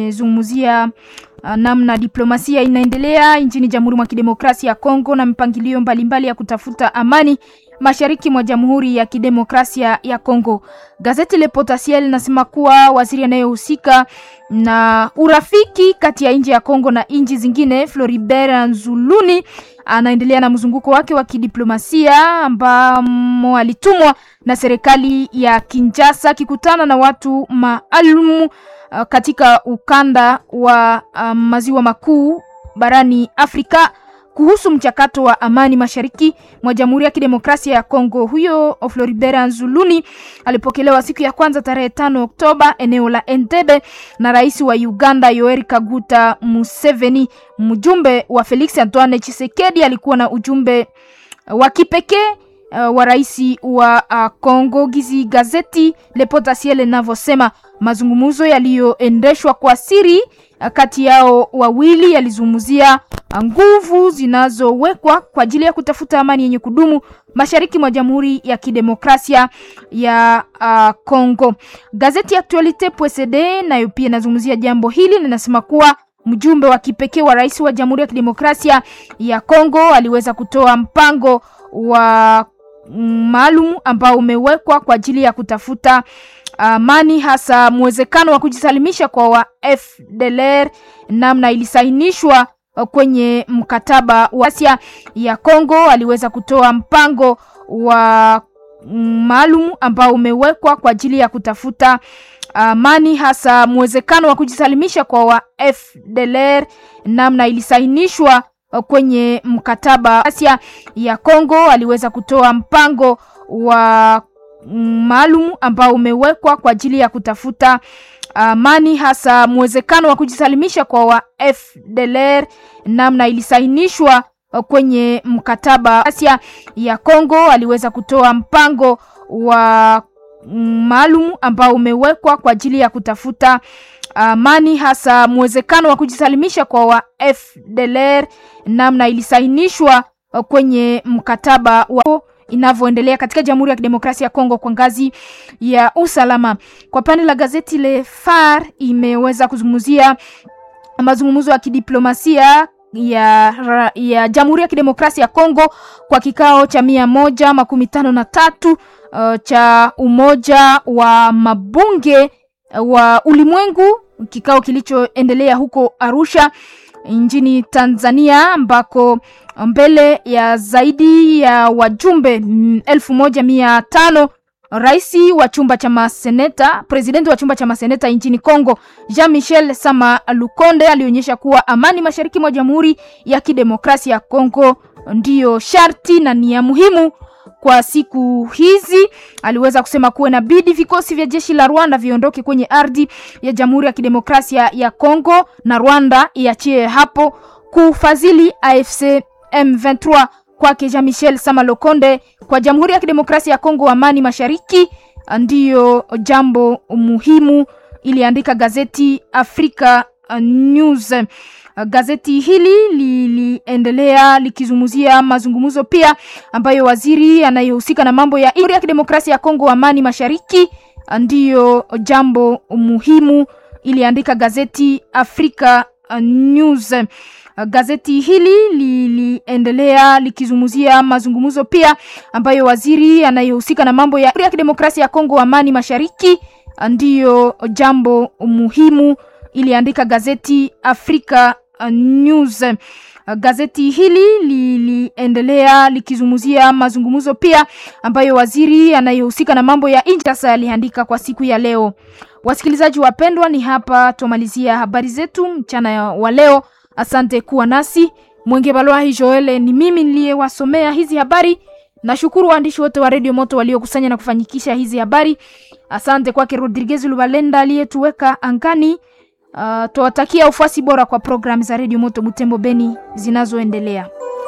imezungumzia uh, namna diplomasia inaendelea nchini Jamhuri mwa Kidemokrasia ya Kongo na mipangilio mbalimbali ya kutafuta amani mashariki mwa Jamhuri ya Kidemokrasia ya Kongo. Gazeti Le Potentiel linasema kuwa waziri anayehusika na urafiki kati ya nchi ya Kongo na nchi zingine Floribert Nzuluni anaendelea na mzunguko wake wa kidiplomasia ambamo alitumwa na serikali ya Kinshasa akikutana na watu maalum uh, katika ukanda wa uh, maziwa makuu barani Afrika kuhusu mchakato wa amani mashariki mwa Jamhuri ya Kidemokrasia ya Kongo. Huyo Floribert Nzuluni alipokelewa siku ya kwanza tarehe tano Oktoba eneo la Entebbe na rais wa Uganda Yoweri Kaguta Museveni. Mjumbe wa Felix Antoine Tshisekedi alikuwa na ujumbe wa kipekee uh, wa rais wa uh, Kongo. Gizi gazeti Le Potentiel linavyosema mazungumzo yaliyoendeshwa kwa siri uh, kati yao wawili yalizungumzia nguvu zinazowekwa kwa ajili ya kutafuta amani yenye kudumu mashariki mwa Jamhuri ya Kidemokrasia ya uh, Kongo. Gazeti ya Actualite PSD nayo pia inazungumzia jambo hili, linasema kuwa mjumbe wa kipekee wa rais wa Jamhuri ya Kidemokrasia ya Kongo aliweza kutoa mpango wa maalum ambao umewekwa kwa ajili ya kutafuta amani, hasa mwezekano wa kujisalimisha kwa wa FDLR, namna ilisainishwa kwenye mkataba wa Asia ya Kongo. Aliweza kutoa mpango wa maalum ambao umewekwa kwa ajili ya kutafuta amani, hasa mwezekano wa kujisalimisha kwa wa FDLR, namna ilisainishwa kwenye mkataba Asia ya Kongo. Aliweza kutoa mpango wa maalum ambao umewekwa kwa ajili ya kutafuta amani, hasa mwezekano wa kujisalimisha kwa wa FDLR, namna ilisainishwa kwenye mkataba Asia ya Kongo. Aliweza kutoa mpango wa maalum ambao umewekwa kwa ajili ya kutafuta amani, hasa mwezekano wa kujisalimisha kwa wa FDLR, namna ilisainishwa kwenye mkataba wa inavyoendelea katika Jamhuri ya Kidemokrasia ya Kongo kwa ngazi ya usalama. Kwa pande la gazeti Le Phare imeweza kuzungumzia mazungumzo ya kidiplomasia ya, ya Jamhuri ya Kidemokrasia ya Kongo kwa kikao cha mia moja makumi tano na tatu uh, cha Umoja wa Mabunge wa Ulimwengu, kikao kilichoendelea huko Arusha nchini Tanzania ambako mbele ya zaidi ya wajumbe elfu moja mia tano rais wa chumba cha maseneta, presidenti wa chumba cha maseneta nchini Kongo Jean Michel Sama Lukonde alionyesha kuwa amani mashariki mwa Jamhuri ya Kidemokrasia ya Kongo ndiyo sharti na ni ya muhimu kwa siku hizi. Aliweza kusema kuwa inabidi vikosi vya jeshi la Rwanda viondoke kwenye ardhi ya Jamhuri ya Kidemokrasia ya Kongo na Rwanda iachie hapo kufadhili AFC M23. Kwake Jean Michel Samalokonde, kwa Jamhuri ya Kidemokrasia ya Kongo, amani mashariki ndiyo jambo muhimu, iliandika gazeti Africa News. Gazeti hili liliendelea likizungumzia mazungumzo pia ambayo waziri anayehusika na mambo ya Jamhuri ya Kidemokrasia ya Kongo, amani mashariki ndiyo jambo muhimu, iliandika gazeti Africa News. Gazeti hili liliendelea likizungumzia mazungumzo pia ambayo waziri anayehusika na mambo ya Jamhuri ya Kidemokrasia ya Kongo, amani mashariki ndiyo jambo muhimu, iliandika gazeti Africa News. Gazeti hili liliendelea likizungumzia mazungumzo pia ambayo waziri anayehusika na mambo ya nje sasa aliandika kwa siku ya leo. Wasikilizaji wapendwa, ni hapa tumalizia habari zetu mchana wa leo. Asante kuwa nasi. Mwenge Balwahi Joele ni mimi niliyewasomea hizi habari. Nashukuru waandishi wote wa Radio Moto waliokusanya na kufanyikisha hizi habari. Asante kwake Rodriguez Lubalenda aliyetuweka angani. Uh, tuwatakia ufuasi bora kwa programu za Radio Moto Butembo Beni zinazoendelea.